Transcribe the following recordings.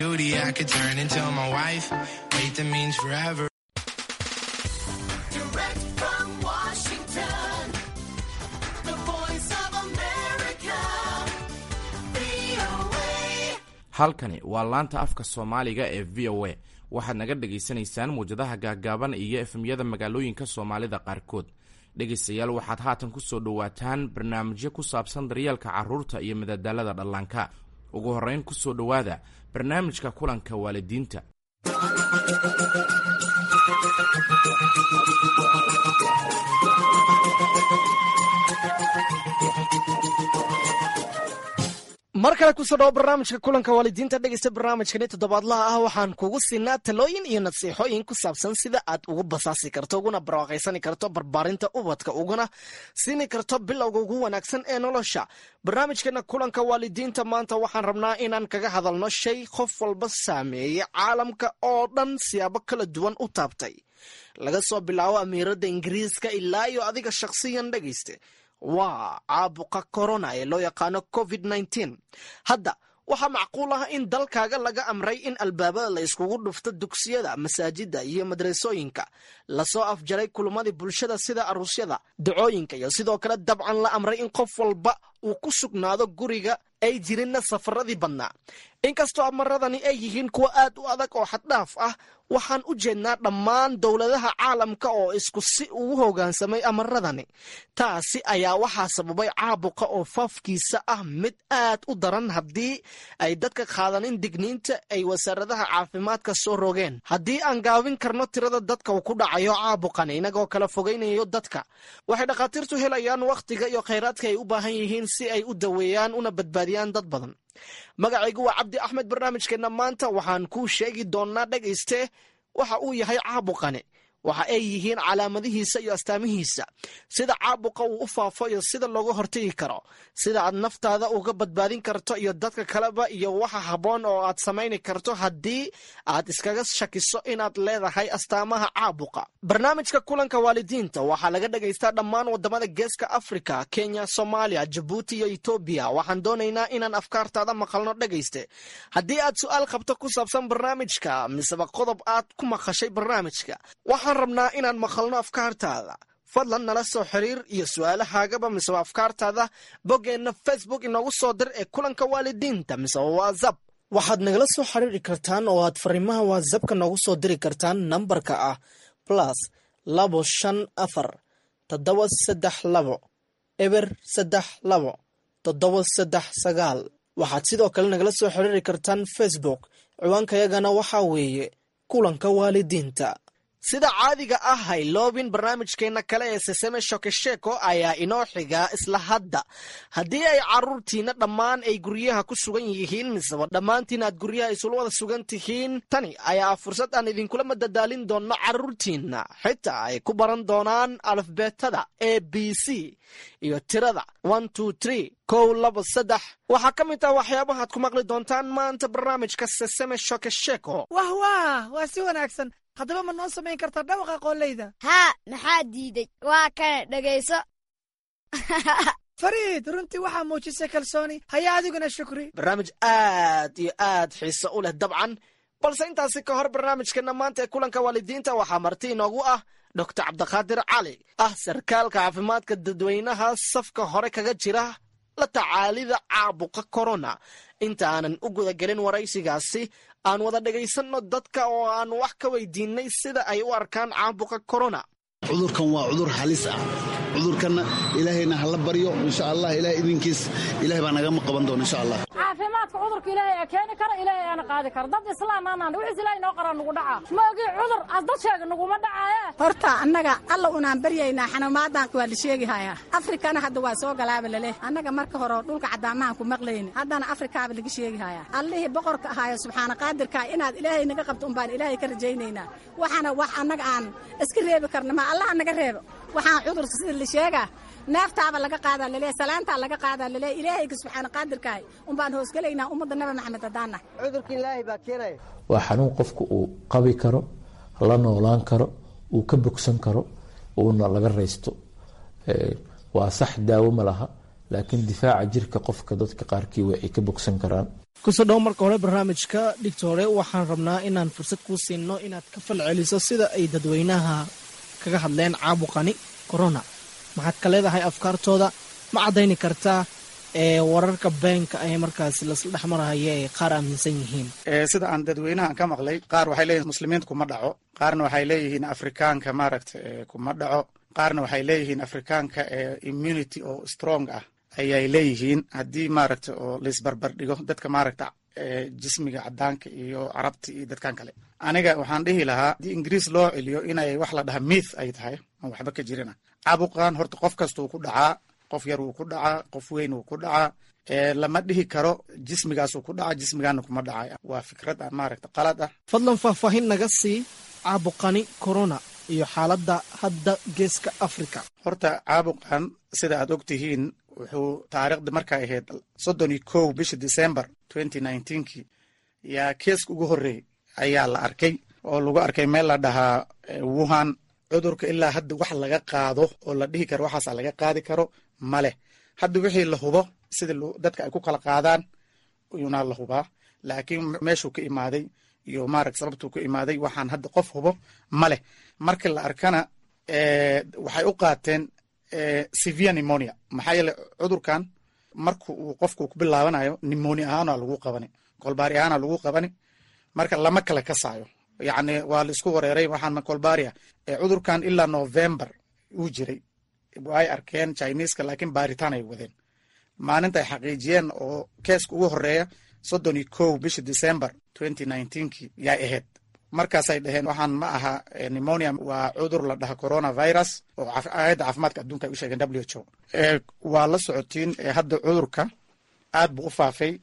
Beauty I could turn into my wife. Wait, that means forever. Direct from Washington, the voice of America, VOA. halkani waa laanta afka soomaaliga ee v o a waxaad naga dhagaysanaysaan muwjadaha gaagaaban iyo efemyada magaalooyinka soomaalida qaarkood dhegaystayaal waxaad haatan ku soo dhowaataan barnaamijyo ku saabsan daryeelka carruurta iyo madadaalada dhallaanka ugu horrayn ku soo dhowaada barnaamijka kulanka waalidiinta mar kale kusoo dhawo barnaamijka kulanka waalidiinta dhegeysta barnaamijkani toddobaadlaha ah waxaan kugu siinaa talooyin iyo nasiixooyin ku saabsan sida aad ugu basaasi karto uguna barwaaqaysani karto barbaarinta ubadka uguna siini karto bilowga ugu wanaagsan ee nolosha barnaamijkeena kulanka waalidiinta maanta waxaan rabnaa inaan kaga hadalno shay qof walba saameeyey caalamka oo dhan siyaabo kala duwan u taabtay laga soo bilaabo amiirada ingiriiska ilaa iyo adiga shakhsiyan dhegeyste waa caabuqa corona ee loo yaqaano covid -19 hadda waxaa macquul ah in dalkaaga laga amray in albaabada la iskugu dhufto dugsiyada masaajida iyo madrasooyinka lasoo afjaray kulumadii bulshada sida aruusyada dacooyinka iyo sidoo kale dabcan la amray in qof walba uu ku sugnaado guriga ay jirinna safaradii badnaa inkastoo amaradani ay yihiin kuwo aad u adag oo xaddhaaf ah waxaan u jeednaa dhammaan dowladaha caalamka oo isku si ugu hogaansamay amaradani taasi ayaa waxaa sababay caabuqa oo faafkiisa ah mid aad u daran haddii ay dadka qaadanin digniinta ay wasaaradaha caafimaadka soo rogeen haddii aan gaabin karno tirada dadka uu ku dhacayo caabuqani inagoo kala fogaynayo dadka waxay dhakhaatiirtu helayaan wakhtiga iyo khayraadka ay u baahan yihiin si ay u daweeyaan una badbaadiyaan dad badan magacaygu waa cabdi axmed barnaamijkeenna maanta waxaan kuu sheegi doonnaa dhegayste waxa uu yahay caabuqani waxa ay yihiin calaamadihiisa iyo astaamihiisa sida caabuqa uu u faafo iyo sida looga hortagi karo sida aad naftaada uga badbaadin karto iyo dadka kaleba iyo waxa habboon oo aad samayni karto haddii aad iskaga shakiso inaad leedahay astaamaha caabuqa barnaamijka kulanka waalidiinta waxaa laga dhagaystaa dhammaan wadamada geeska africa kenya soomaaliya jabuuti iyo etoobiya waxaan doonaynaa inaan afkaartaada maqalno dhegayste haddii aad su-aal qabto ku saabsan barnaamijka miseba qodob aad ku maqashay barnaamijka waxaan rabnaa inaan maqalno afkaartaada fadlan nala soo xiriir iyo su-aalahaagaba miseba afkaartaada boggeenna facebook inoogu soo dir ee kulanka waalidiinta miseba whatsapp waxaad nagala soo xiriiri kartaan oo aad fariimaha whatsappka noogu soo diri kartaan nambarka ah plus labo shan afar toddoba saddex labo eber saddex labo toddoba saddex sagaal waxaad sidoo kale nagala soo xiriiri kartaan facebook ciwaankayagana waxaa weeye kulanka waalidiinta sida caadiga ah hayloobin barnaamijkeenna kale ee seseme shokesheko ayaa inoo xigaa isla hadda haddii ay caruurtiina dhammaan ay guryaha ku sugan yihiin miseba dhammaantiin aad guryaha isula wada sugan tihiin tani ayaa fursad aan idinkula madadaalin doonno caruurtiinna xitaa ay ku baran doonaan alafbeetada a b c iyo tirada one two tree kow laba saddex waxaa ka mid ah waxyaabahaad ku maqli doontaan maanta barnaamijka seseme shokesheko wah wah waa si wanaagsan haddaba ma noo samayn kartaa dhawaqa qooleyda haa maxaa diiday waa kana dhegayso fariid runtii waxaa muujisay kalsooni haya adiguna shukri barnaamij aad iyo aad xiiso u leh dabcan balse intaasi ka hor barnaamijkeena maanta ee kulanka waalidiinta waxaa marti inoogu ah doctor cabdiqaadir cali ah sarkaalka caafimaadka dadweynaha safka hore kaga jira la tacaalida caabuqa corona inta aanan u gudagelin waraysigaasi aan wada dhegaysanno dadka oo aan wax ka weydiinay sida ay u arkaan caabuqa corona cudurkan waa cudur halis ah cudurkanna ilaahayna hala baryo insha allah ilahay idinkiis ilahay baa nagama qaban doona insha allah caafimaadka cudurka ilaahay ee keeni kara ilaahay aana qaadi kara dad islaam aanaan wixiis ilaahay noo qara nugu dhacaa ma ogii cudur as dad sheega nuguma dhacaaye horta annaga alla unaan baryaynaa xanuumaadan waa la sheegihayaa afrikana hadda waa soo galaaba laleh annaga marka hore dhulka caddaamahan ku maqlayni haddana afrikaaba laga sheegihayaa allihii boqorka ahaayo subxaana qaadirka inaad ilaahay naga qabto umbaan ilaahay ka rajaynaynaa waxaana wax annaga aan iska reebi karna ma allaha naga reebo waxaan cudurka sida la sheegaa neeftaaba laga qaadaa laleeya salaantaa laga qaadaa laleeya ilaahayga subxaana qaadirkaahay umbaan hoosgelaynaa ummadda nabi maxamed haddaanah cudurka ilaahay baa keenaya waa xanuun qofku uu qabi karo la noolaan karo uu ka bogsan karo uuna laga raysto waa sax daawo ma laha laakiin difaaca jirka qofka dadka qaarkii way ay ka bogsan karaan kusoo dhowo marka hore barnaamijka dhigtoore waxaan rabnaa inaan fursad kuu siino inaad ka falceliso sida ay dadweynaha kaga hadleen caabuqani corona maxaad ka leedahay afkaartooda ma caddayni kartaa ee wararka beenka ee markaasi lasla dhex marahaya ee qaar aaminsan yihiin sida aan dadweynahan ka maqlay qaar waxay leeyihin muslimiinta kuma dhaco qaarna waxay leeyihiin afrikaanka maaragta kuma dhaco qaarna waxay leeyihiin afrikaanka ee immunity oo strong ah ayay leeyihiin haddii maaragta oo laisbarbar dhigo dadka maaragta jismiga cadaanka iyo carabta iyo dadkan kale aniga waxaan dhihi lahaa haddii ingiriis loo celiyo inay wax la dhaha mith ay tahay aan waxba ka jirina caabuqan horta qof kasta uu ku dhacaa qof yar wuu ku dhacaa qof weyn wuu ku dhacaa lama dhihi karo jismigaasuu ku dhacaa jismigaana kuma dhacay waa fikrad aan maaragta qalad ah fadlan faahfaahin naga sii caabuqani corona iyo xaaladda hadda geeska africa horta caabuqan sida aad og tihiin wuxuu taariikhda markay ahayd soddon iyo kow bisha december twenty nineteenkii yaa keeska ugu horreeyey ayaa la arkay oo lagu arkay meel la dhahaa wuhan cudurka ilaa hadda wax laga qaado oo la dhihi karo waxaasa laga qaadi karo ma leh hadda wixii la hubo sida dadka ay ku kala qaadaan yunaa la hubaa laakiin meeshuu ka imaaday iyo maaragt sababtuu ka imaaday waxaan hadda qof hubo ma leh marka la arkana waxay u qaateen severe pneumonia maxaa yeele cudurkan marka uu qofku ku bilaabanayo pneumonia ahaana lagu qabani kolbaari ahaana lagu qabani marka lama kala kasaayo yacni waa la isku wareeray waxaan kolbaria cudurkan ilaa november uu jiray ay arkeen chineska laakiin baaritaan ay wadeen maalinta ay xaqiijiyeen oo keeska ugu horeeya soddon iyo kow bisha december twenty nineteenki yay ahayd markaasay dhaheen waxaan ma aha pneumonia waa cudur la dhaha coronavirus oo aayadda caafimaadka adduunka ay u sheegeen w h o waa la socotiin hadda cudurka aad buu u faafay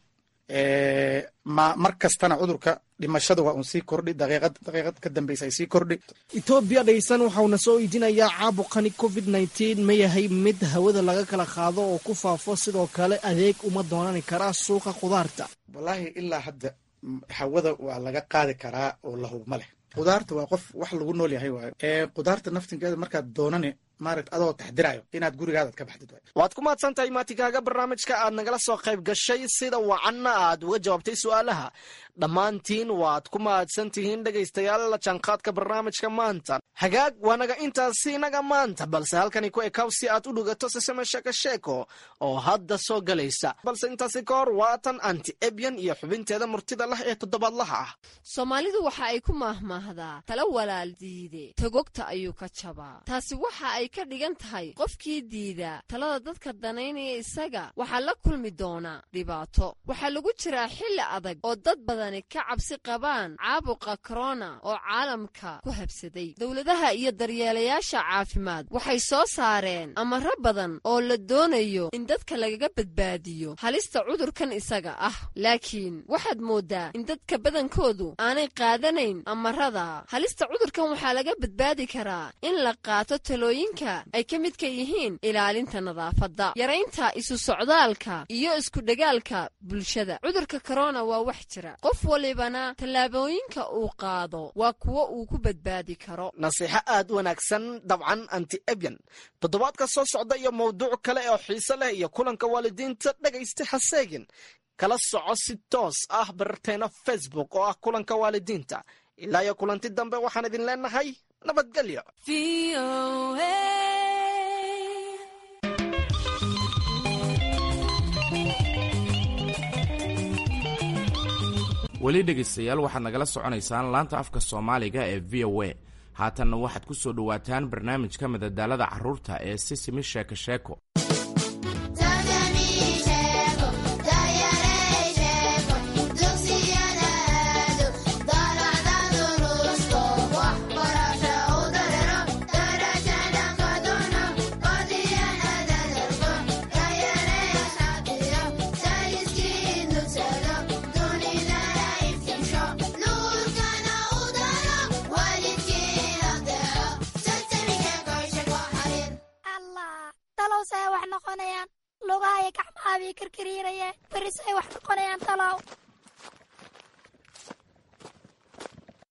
ma mar kastana cudurka dhimashada waa uun sii kordhi daqiiqad daqiiqad ka dambeysa ay sii kordhi etoobiya dhaysan waxauna soo weydiinayaa caabuqani covid nneteen ma yahay mid hawada laga kala qaado oo ku faafo sidoo kale adeeg uma doonani karaa suuqa khudaarta wallaahi ilaa hadda hawada waa laga qaadi karaa oo lahub ma leh khudaarta waa qof wax lagu nool yahay waayo khudaarta naftinkeeda markaad doonani maaragt adoo taxdirayo inaad gurigaadaad ka baxdid waay waad ku mahadsan tahay maatikaaga barnaamijka aad nagala soo qayb gashay sida wacanna aad uga jawaabtay su-aalaha dhammaantiin waad ku mahadsan tihiin dhegaystayaal la jaanqaadka barnaamijka maanta hagaag waanaga intaasi inaga maanta balse halkani ku ekaw si aad u dhugato sisame sheeko sheeko oo hadda soo galaysa balse intaasi ka hor waatan anti ebyan iyo xubinteeda murtida lah ee toddobaadlaha ah soomaalidu waxa ay ku maahmaahdaa tala walaal diide togogta ayuu ka jabaa taasi waxa ay ka dhigan tahay qofkii diida talada dadka danaynaya isaga waxaa la kulmi doonaa dhibaato waxaa lagu jiraa xilli adag oo dad badani ka cabsi qabaan caabuqa korona oo caalamka ku habsaday dowladaha iyo daryeelayaasha caafimaad waxay soo saareen amaro badan oo la doonayo in dadka lagaga badbaadiyo halista cudurkan isaga ah laakiin waxaad mooddaa in dadka badankoodu aanay qaadanayn amarada halista cudurkan waxaa laga badbaadi karaa in la qaato talooyinka ay ka midka yihiin ilaalinta nadaafadda yaraynta isu socdaalka iyo iskudhegaalka bulshada cudurka korona waa wax jira qof walibana tallaabooyinka uu qaado waa kuwo uu ku badbaadi karo nasiixo aad u wanaagsan dabcan anti ebyan toddobaadka soo socda iyo mawduuc kale oo xiise leh iyo kulanka waalidiinta dhegaysta haseegin kala soco si toos ah barteena facebook oo ah kulanka waalidiinta ilaa iyo kulanti dambe waxaan idin leenahay nabadgelyo weli dhegaystayaal waxaad nagala soconaysaan laanta afka soomaaliga ee v o a haatanna waxaad ku soo dhowaataan barnaamijka madadaalada carruurta ee sisimi sheeko sheeko talow say wax noqonayaan lugahaya gacmahabay karkariirayeen beri say wax noqonayaan talow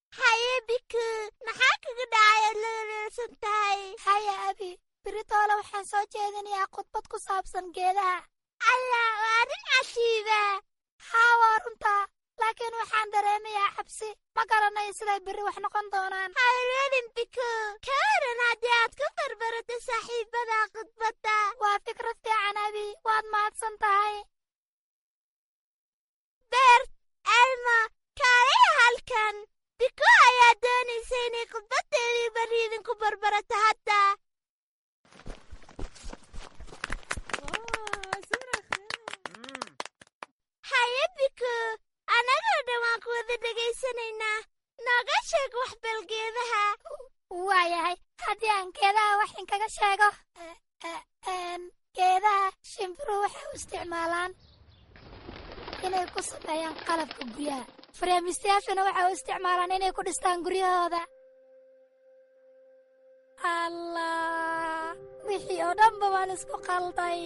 haye biku maxaa kaga dhacay aad la wanaagsan tahay haya abi beri toole waxay waxaan soo jeedinayaa khudbad ku saabsan geedaha allah waa arrin cajiiba haa waa runtaa laakiin waxaan dareemayaa xabsi ma garanayo siday berri wax noqon doonaan hawlwelin biko ka waran haddii aad ku barbarato saaxiibada khudbadda waa fikrad fiican abi waad mahadsan tahay beert elmo kaaliya halkan biko ayaa doonaysa inay khudbaddeedii berri idinku barbarato hadda haye biko annagoo dhan waan ku wada dhegaysanaynaa nooga sheeg wax balgeedaha waayahay haddii aan geedaha wax inkaga sheego geedaha shimbiruhu waxay u isticmaalaan inay ku sameeyaan qalabka guryaha fareemistayaashuna waxay u isticmaalaan inay ku dhistaan guryahooda allah wixii oo dhanba waan isku qalday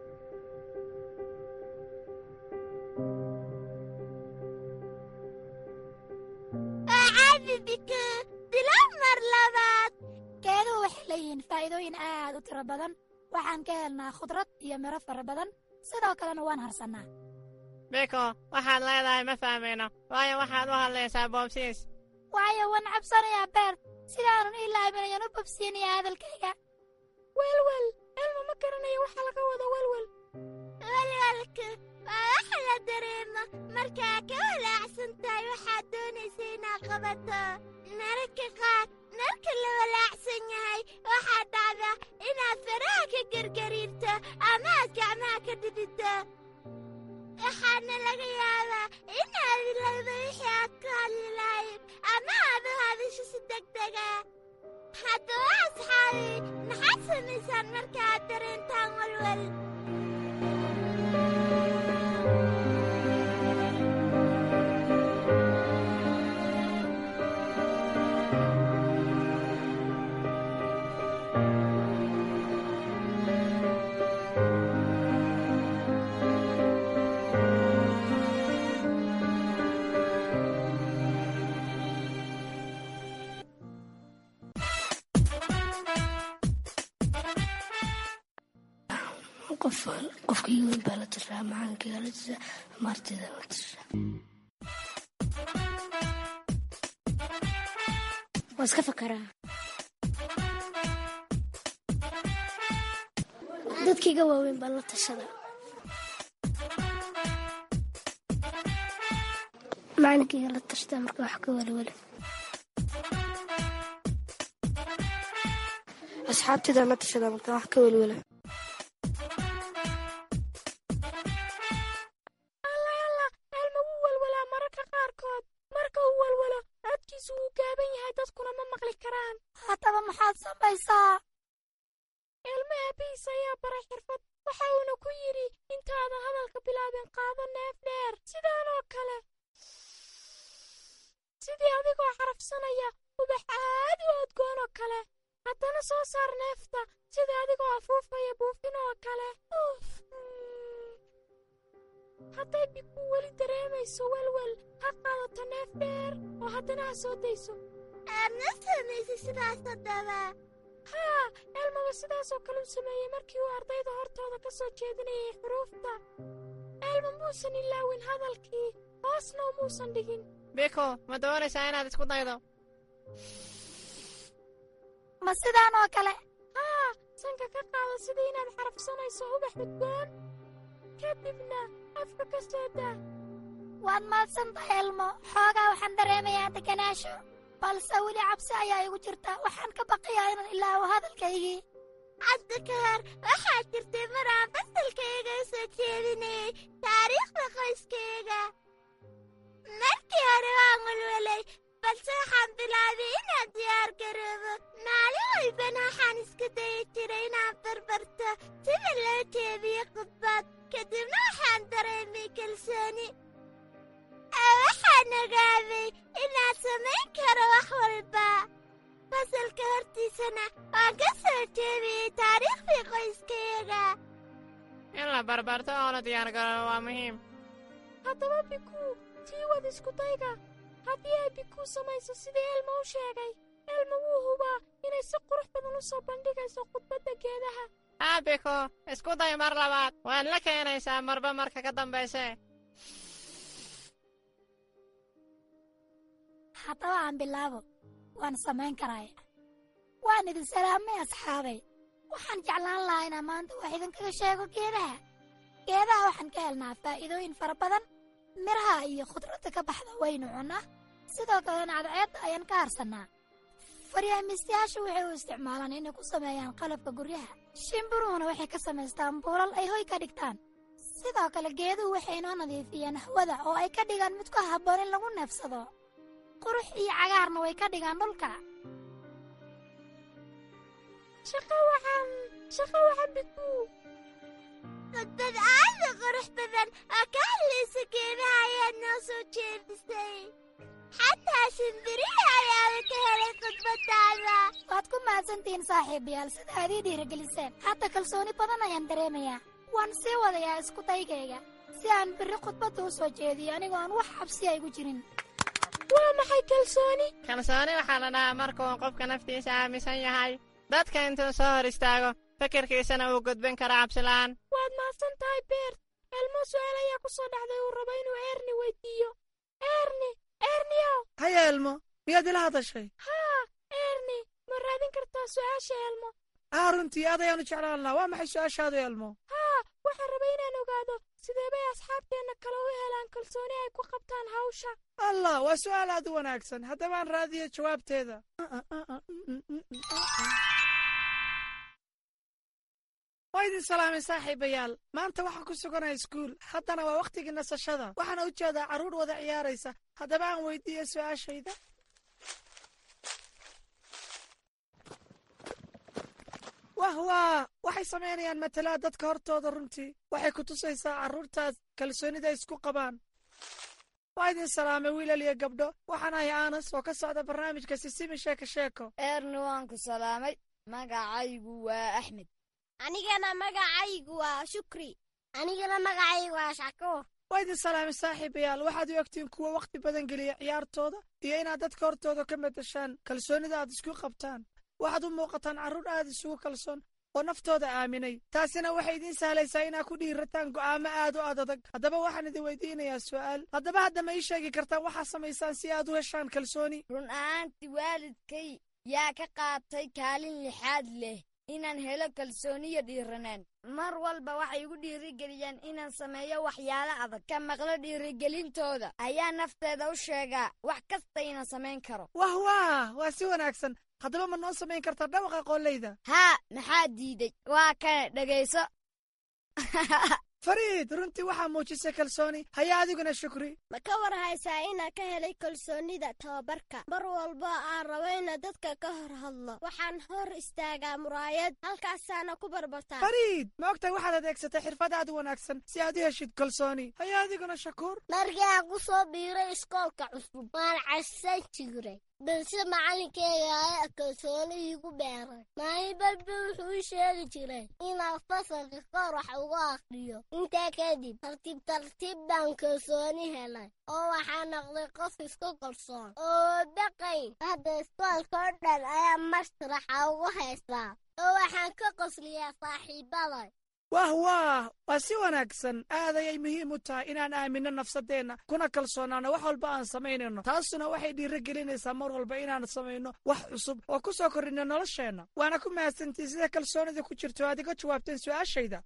biko bilow mar labaad geeduhu waxay leeyihiin faa'iidooyin aad u tiro badan waxaan ka helnaa khudrad iyo miro fara badan sidoo kalena waan harsannaa biko waxaad leedahay ma fahmayno waayo waxaad u hadlaysaa boobsiis waayo waan cabsanayaa beer sidaanun ii laaminayan u bobsiinayaa hadalkayga welwel elma ma garanayo waxa laga wado welwel welwelka waa waxa la dareemo markaa ka walaacsan tahay waxaad doonaysa inaad qabato mararka qaar marka la walaacsan yahay waxaa dhacda inaad faraha ka gergariirto ama aad gacmaha ka dhidhito waxaana laga yaabaa inaad ilowdo wixii aad ku hadli lahayd ama aad u hadasho si degdega haddaba asxaabi maxaad samaysaan marka aad dareentaan walwal qof qofkii weyn baa la tashaa macalinkiga la tashaa maartida la tashaa waa iska fakaraa dadkiiga waaweyn baa la tashada macalinkiga la tashtaa marka wax ka welwela asxaabtida la tashada marka wax ka welwela elma wuu welwelaa mararka qaarkood marka uu welwelo codkiisu wuu gaaban yahay dadkuna ma maqli karaan haddaba maxaad samaysaa elma aabihiis ayaa baray xirfad waxa uuna ku yidhi intaadan hadalka bilaabin qaado neef dheer sidaanoo kale sidii adigoo xarafsanaya ubax aad u odgoon oo kale haddana soo saar neefta sida adigoo afuufaya buufin oo kale hadday biku weli dareemayso welwel ha qaadato neef dheer oo haddana ha soo dayso aadna samaysay sidaas haddaba haa elmaba sidaasoo kale u sameeyey markii uu ardayda hortooda ka soo jeedinayay xuruufta elma muusan ilaawin hadalkii hoosna umuusan dhigin biko ma doonaysaa inaad isku daydo ma sidaan oo kale haa sanka ka qaada sidii inaad xarafsanayso ubax udgoon kadibna afka ka soo daa waad mahadsantahay elmo xoogaa waxaan dareemayaa deganaasho balse weli cabsi ayaa igu jirta waxaan ka baqayaa inaan ilaawo hadalkaygii hadda ka hor waxaa jirtay mar aan fasalkayga u soo jeedinayay taariikhda qoyskayga markii hore waan welwelay balse waxaan bilaabay inaan diyaar garoobo maalin walbana waxaan isku dayi jiray inaan barbarto sida loo jeediyo khudbad kadibna waxaan dareemay kalsooni waxaan ogaaday inaan samayn karo wax walba fasalka hortiisana waan ka soo jeediyey taariikhdii qoyskayga in la barbarto oo la diyaargaroobo waa muhiim haddaba bikuu sii wad iskudayga haddii ay bikuu samayso sidii elma u sheegay elma wuu hubaa inay si qurux badan u soo bandhigayso khudbadda geedaha aabiku isku day mar labaad waad la keenaysaa marba marka ka dambayse haddaba aan bilaabo waan samayn karaya waan idin salaamay asxaabay waxaan jeclaan lahaa inaan maanta wax idinkaga sheego geedaha geedaha waxaan ka helnaa faa'iidooyin fara badan midhaha iyo khudradda ka baxda waynu cunnaa sidoo kalena cadceedda ayaan ka harsannaa faryaamiistayaashu waxay u isticmaalaan inay ku sameeyaan qalabka guryaha shimbiruhuna waxay ka samaystaan buulal ay hoy ka dhigtaan sidoo kale geeduhu waxay inoo nadiifiyaan hawada oo ay ka dhigaan mid ku habboon in lagu neefsado qurux iyo cagaarna way ka dhigaan dhulka shaqo waxaan shaqo waxaan biduu khudbad aad u qurux badan oo ka hadlaysa geedaha ayaad noo soo jeedisay xataa shimbirihi ayaaba ka helay khudbadaada waad ku mahadsantihiin saaxiibayaal sida aad ii dhiirigeliseen hadda kalsooni badan ayaan dareemayaa waan sii wadayaa isku daygayga si aan birri khudbadda u soo jeediyo anigoo aan wax xabsi aygu jirin waa maxay kalsooni kalsooni waxaa la dhahaa markuu qofka naftiisa aaminsan yahay dadka intuu soo hor istaago fikirkiisana uu gudbin karo cabsila'aan waad mahadsan tahay beert elmo su'aal ayaa ku soo dhacday uu rabo inuu eerni weydiiyo eerni eerniyow haya elmo miyaad ila hadashay haa eerni ma raadin kartaa su'aasha elmo aa runtii aad ayaanu jeclaan lahaa waa maxay su'aashaadu elmo haa waxaan rabay inaan ogaado sidee bay asxaabteenna kale u helaan kalsooni ay ku qabtaan hawsha allah waa su'aal aad u wanaagsan haddabaan raadiyo jawaabteeda waa idin salaamay saaxiibayaal maanta waxaan ku suganaya iskuul haddana waa wakhtigii nasashada waxaana u jeedaa carruur wada ciyaaraysa haddaba aan weydiiyo su'aashayda wah waa waxay samaynayaan matalaa dadka hortooda runtii waxay ku tusaysaa carruurtaas kalsoonida isku qabaan waa idin salaamay wiilal iyo gabdho waxaan ahay aanas oo ka socda barnaamijka sisimi sheeko sheeko eerni waan ku salaamay magacaygu waa axmed anigana magacaygu waa shukri anigana magacaygu waa shakuur waa idin salaamay saaxiibayaal waxaad u egtiin kuwa wakhti badan geliya ciyaartooda iyo inaad dadka hortooda ka madashaan kalsoonida aad isku qabtaan waxaad u muuqataan carruur aad isugu kalsoon oo naftooda aaminay taasina waxay idiin sahlaysaa inaad ku dhiirataan go'aamo aad u adadag haddaba waxaan idin weydiinayaa su'aal haddaba hadda ma ii sheegi kartaan waxaa samaysaan si aad u heshaan kalsooni run ahaantii waalidkay yaa ka qaatay kaalin lixaad leh inaan helo kalsooniyo dhiiranaan mar walba waxay igu dhiirigeliyaan inaan sameeyo waxyaalo adag ka maqlo dhiirigelintooda ayaa nafteeda u sheegaa wax kasta inaan samayn karo wah waa waa si wanaagsan haddaba ma noo samayn kartaa dhawaqa qoollayda haa maxaa diiday waa kana dhegayso fariid runtii waxaa muujisay kalsooni haya adiguna shukri ma ka war haysaa inaan ka helay kalsoonida tababarka mar walba aan rabo inaan dadka ka hor hadlo waxaan hor istaagaa muraayad halkaasaana ku barbartaa fariid ma ogtahay waxaad adeegsatay xirfad aad u wanaagsan si aad u heshid kalsooni haya adiguna shakuur markii aan ku soo biiray iskoolka cusub waan cassan jiray balse macalinkeyga ayaa kalsooni iigu beeray maalin balba wuxuu ii sheegi jiray inaan fasalka kor wax ugu aqriyo intaa kadib tartiib tartiib baan kalsooni helay oo waxaa noqday qof isku kalsoon oo baqayn hadda iskoolka oo dhan ayaa mashraxa ugu haystaa oo waxaan ka qosliyaa saaxiibaday wah waah waa si wanaagsan aad ayay muhiim u tahay inaan aaminno nafsadeenna kuna kalsoonaano wax walba aan samaynayno taasuna waxay dhiirigelinaysaa mar walba inaan samayno wax cusub oo ku soo korrinno nolosheenna waana ku mahadsantiin sida kalsoonida ku jirto aad iga jawaabteen su'aashayda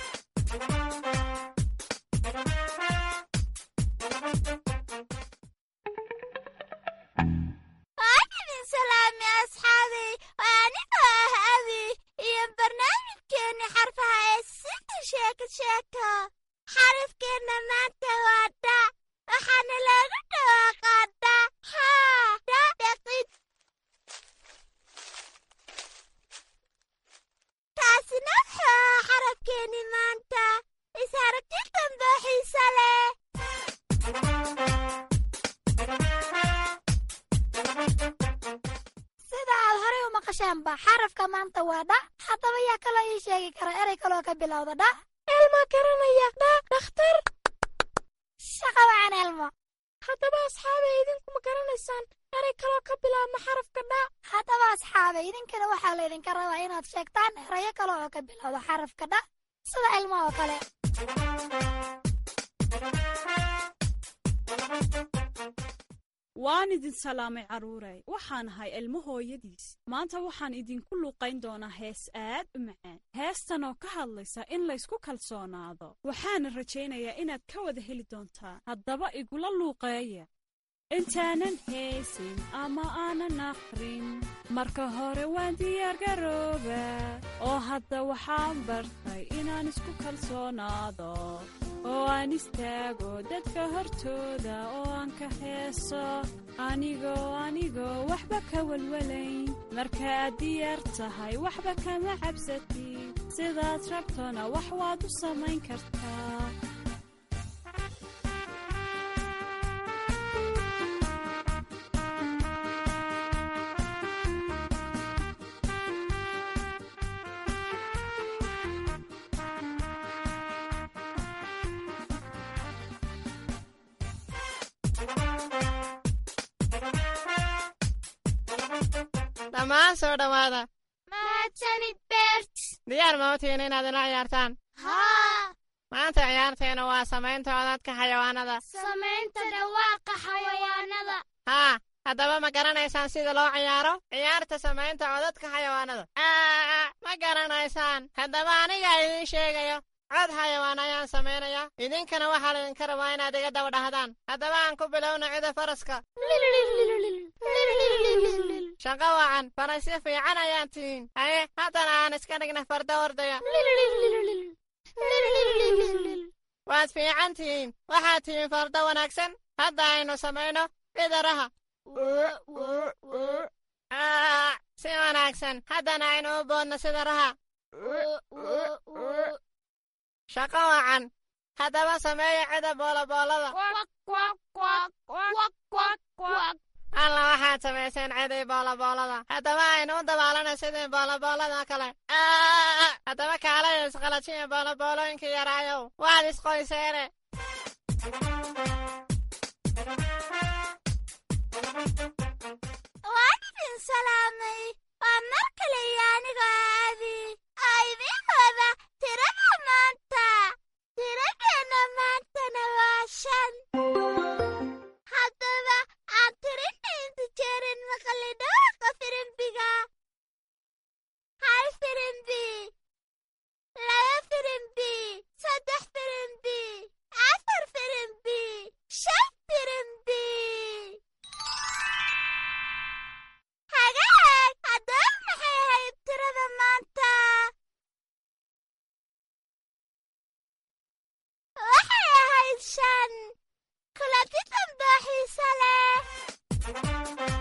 waan idin salaamay asxaabay waa anigoo ah abi iyo barnaamijkeenni xarfaha ee sida sheeko sheeko xarafkeenna maanta waa dha waxaana loogu dhawaaqaa dha haa dha dhaqid taasina wuxuu ahaa xarafkeenni maanta is aragti dambe oo xiiso leh sida aad horay u maqashaanba xarafka maanta waa dha haddaba yaa kaloo ii sheegi kara erey kaloo ka bilowda dha elmo garanaya dha dhakhtar shaqa wacan elmo haddaba asxaabay idinkuma garanaysaan eray kaloo ka bilaabma xarafka dha haddaba asxaabe idinkana waxaa laydinka rabaa inaad sheegtaan erayo kale oo ka bilowda xarafka dha sida ilmo oo kale waan idin salaamay carruuray waxaan ahay ilmo hooyadiis maanta waxaan idinku luuqayn doonaa hees aad u macaan heestan oo ka hadlaysa in laysku kalsoonaado waxaana rajaynayaa inaad ka wada heli doontaan haddaba igula luuqeeya intaanan heesin ama aanan akhrin marka hore waan diyaargarooba oo hadda waxaan bartay inaan isku kalsoonaado oo aan istaago dadka hortooda oo aan ka heeso anigoo anigoo waxba ka walwalayn markaaad diyaar tahay waxba kama cabsatid sidaad rabtona wax waad u samayn kartaa dhammaan soo dhowaada mahadsanid beert diyaar ma u tihiin inaad ila ciyaartaan haa maanta ciyaarteena waa samaynta codadka xayawaanada samaynta dhawaaqa xayawaanada haa haddaba ma garanaysaan sida loo ciyaaro ciyaarta samaynta codadka xayawaanada aa ma garanaysaan haddaba aniga idiin sheegayo cod xayawaan ayaan samaynaya idinkana waxaa laydinka rabaa inaad iga daba dhahdaan haddaba aan ku bilowna cida faraska shaqo wacan farasyo fiican ayaan tihiin haye haddana aan iska dhigna farda ordaya waad fiican tihiin waxaad tihiin farda wanaagsan hadda aynu samayno cidaraha si wanaagsan haddana aynu u boodno sida raha shaqo wacan haddaba sameeya cida booloboolada alla waxaad samayseen cidii booloboolada haddaba aynu u dabaalana sidii booloboolada kale haddaba kaalaya isqalajiya booloboolooyinkii yaraayow waad isqoyseene waan idin salaamay waa mar kale iyo anigoo aadi aa idiin wada tirada maanta tiradeenna maantana waa shan haddaba aan tirinna inta jeerin maqli dhawaaqa firimbiga hal firimbi laba firimbi saddex firimbi afar firimbi shan firimbi hagaag haddaba maxay ahayd tirada maanta waxay ahayd shan kulanti damboo xiise leh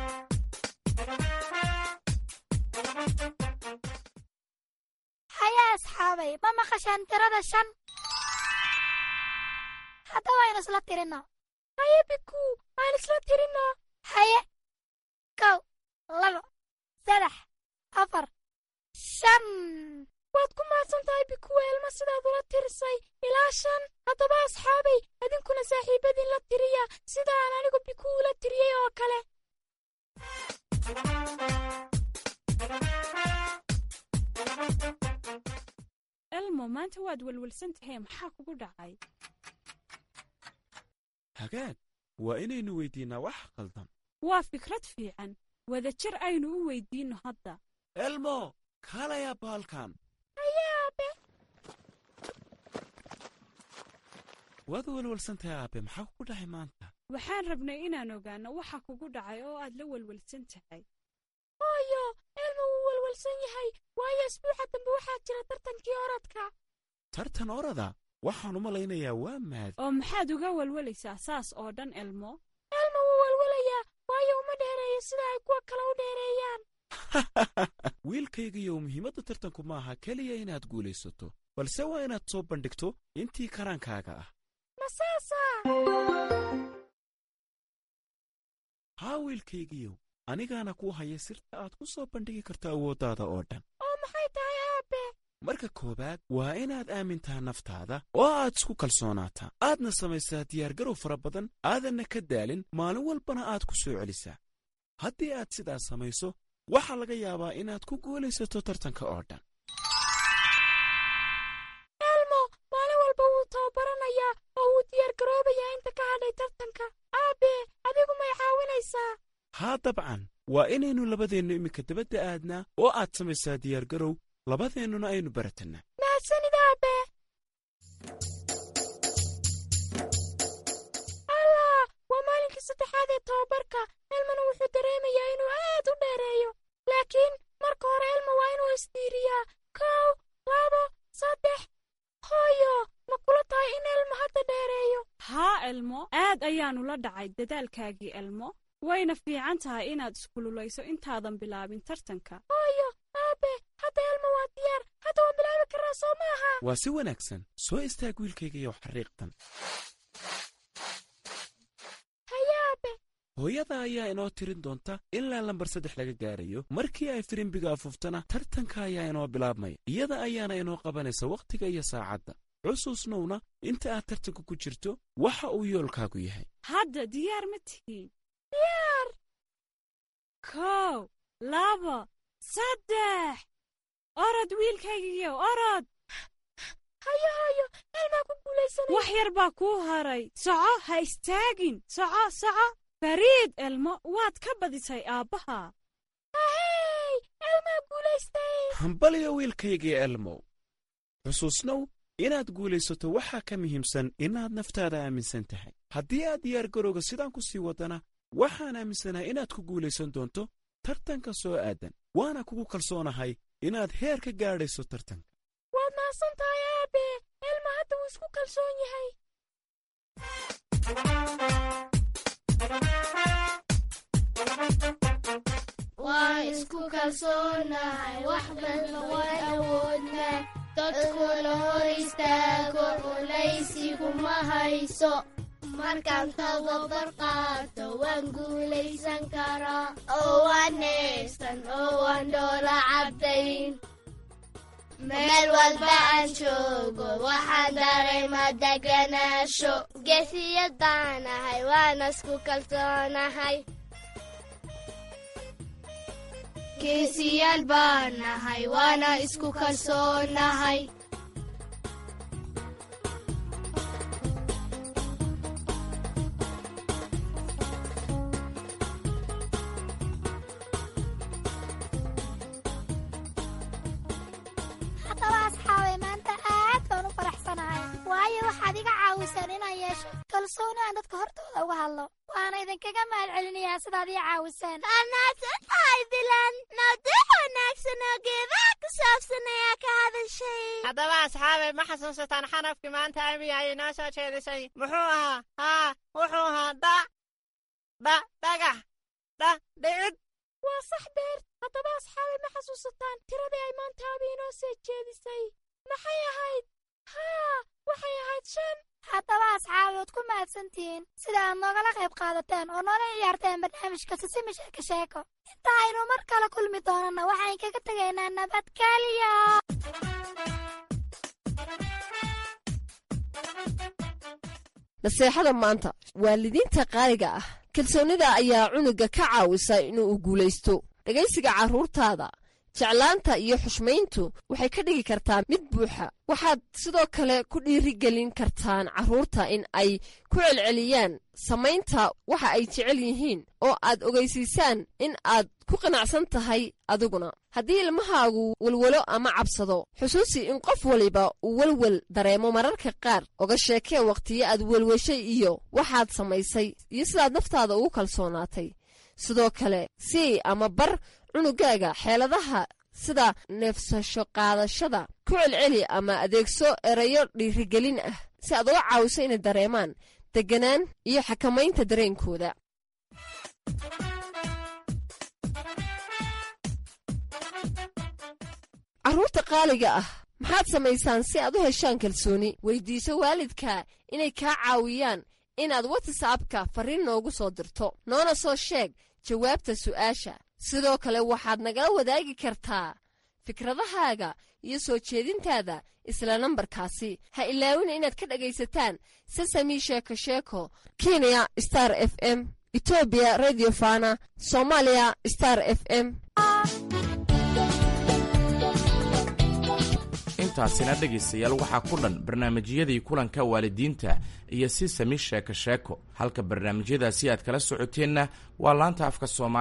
haya asxaabay ma maqashaan tirada shan haddaba aynu isla tirino haye biku aan isla tirino haye kow labo saddex afar shan waad ku mahadsan tahay bikuwa elma sidaad ula tirisay ilaa shan haddaba asxaabay idinkuna saaxiibadiin la tiriya sida aan anigu biku ula tiriyey oo kale elmo maanta waad welwelsan tahay maxaa kugu dhacay hagaag waa inaynu weydiinnaa wax khaldan waa fikrad fiican wadajir aynu u weydiinno hadda elmo kaalayaa baalkan haye aabe waad welwelsan tahay aabe maxaa kugu dhacay maanta waxaan rabnay inaan ogaanno waxa kugu dhacay oo aad la welwelsan tahay hooyo elma wuu welwelsan yahay waayo isbuuxa dambe waxaa jira tartankii orodka tartan orada waxaan u malaynayaa waa maad oo maxaad uga welwelaysaa saas oo dhan elmo elma wuu welwelayaa waayo uma dheereeyo sida ay kuwa kale u dheereeyaan wiilkaygiiyow muhiimadda tartanku maaha keliya inaad guulaysato balse waa inaad soo bandhigto intii karaankaaga ah ma saasaa haa wiilkaygiiyow anigaana kuu haya sirta aad ku soo bandhigi karto awooddaada oo dhan oo maxay tahay aabe marka koowaad waa inaad aamintaa naftaada oo aad isku kalsoonaataa aadna samaysaa diyaargarow fara badan aadanna ka daalin maalin walbana aad ku soo celisaa haddii aad sidaas samayso waxaa laga yaabaa inaad ku guulaysato tartanka oo dhan elmo maalin walba wuu tababaranayaa oo wuu diyaargaroobayaa inta ka hadhay tartanka aabe adigu may caawinaysaa haa dabcan waa inaynu labadeennu iminka dabadda aadnaa oo aad samaysaa diyaargarow labadeennuna aynu baratannaa mahadsanid aabe allah waa maalinkii saddexaad ee tababarka elmona wuxuu dareemayaa inuu aad u dheereeyo laakiin marka hore elmo waa inuu isdiiriyaa kow labo saddex hooyo ma kula tahay in elmo hadda dheereeyo haa elmo aad ayaannu la dhacay dadaalkaagii elmo wayna fiican tahay inaad iskululayso intaadan bilaabin tartanka hooyo aabe hadda elmo waa diyaar hadda waan bilaabi karraa soo maaha waa si wanaagsan soo istaag wiilkaygayow xariiqtan haye aabe hooyada ayaa inoo tirin doonta ilaa lambar saddex laga gaarayo markii ay firimbiga afuuftana tartanka ayaa inoo bilaabmaya iyada ayaana inoo qabanaysa wakhtiga iyo saacadda xusuusnowna inta aad tartanka ku jirto waxa uu yoolkaagu yahay hadda diyaar ma tihiin diyaar kow labo saddex orod wiilkaygiyo orod hayo hooyo elmaa ku guulaysanay wax yar baa kuu haray soco ha istaagin soco soco fariid elmo waad ka badisay aabbaha ahey elmaa guulaystay hambaliyo wiilkaygii elmow xusuusnow inaad guulaysato waxaa ka muhiimsan inaad naftaada aaminsan tahay haddii aad diyaargarowga sidaan ku sii waddana waxaan aaminsanahay inaad ku guulaysan doonto tartanka soo aadan waana kugu kalsoonahay inaad heer ka gaadhayso tartanka waad mahadsan tahay aabe elma hadda wuu isku kalsoon yahay waan isku kalsoonahay wax badna waan awoodnaa dadkuna hor istaago culaysiguma hayso markaan tababar qaato waan guulaysan karaa oo waan neefsan oo waan dhoola cabdayn meel walba aan joogo waxaan dareemaa deganaasho gesiyad baanahay waana isku kalsoonahay geesiyaal baan nahay waana isku kalsoonahay haddaba asxaabay maanta aad baan u faraxsanahay waayo waxaad iga caawiseen inaan yeesho kalsooni aan dadka hortooda uga hadlo waana idinkaga mahad celinayaa sidaad ii caawiseen anaadsan tahay dilan mawduuc wanaagsan oo geedaha ku saabsan ayaa ka hadashay haddaba asxaabay ma xasuusataan xanafkii maanta abiga ay inoo soo jeedisay muxuu ahaa haa wuxuu ahaa dha dha dhagax dha dhicid waa sax beer haddaba asxaabay ma xasuusataan tiradii ay maanta abi inoo soo jeedisay maxay ahayd haa waxay ahayd shan haddaba asxaabi waad ku mahadsantihiin sida aad noogala qayb qaadateen oo noola ciyaarteen barnaamijka sisimi sheeko sheeko inta aynu mar kale kulmi doonana waxaan kaga tegaynaa nabadgelyo naseexada maanta waalidiinta qaaliga ah kalsoonnida ayaa cunuga ka caawisa inuu guulaysto dhegaysiga carruurtaada jeclaanta iyo xushmayntu waxay ka dhigi kartaa mid buuxa waxaad sidoo kale ku dhiirigelin kartaan carruurta in ay ku celceliyaan samaynta waxa ay jecel yihiin oo aad ogeysiisaan in aad ku qanacsan tahay adiguna haddii ilmahaagu welwelo ama cabsado xusuusi in qof waliba uu welwel dareemo mararka qaar oga sheekee wakhtiyo aad welweshay iyo waxaad samaysay iyo sidaad naftaada ugu kalsoonaatay sidoo kale sii ama bar cunugaaga xeeladaha sida neefsasho qaadashada ku celceli ama adeegso erayo dhiirigelin ah si aad uga caawiso inay dareemaan deganaan iyo xakamaynta dareenkooda carruurta qaaliga ah maxaad samaysaan si aad u heshaan kalsooni weydiiso waalidka inay kaa caawiyaan inaad watsapka farriin noogu soo dirto noona soo sheeg jawaabta su'aasha sidoo kale waxaad nagala wadaagi kartaa fikradahaaga iyo soo jeedintaada isla nambarkaasi ha ilaawina inaad ka dhegaysataan sesami sheeko sheeko kenya star f m etoobiya radio fana soomaaliya star f m intaasina dhegaystayaal waxaa ku dhan barnaamijyadii kulanka waalidiinta iyo si sami sheeko sheeko halka barnaamijyadaasi aad kala socoteenna waa laanta afka soomaali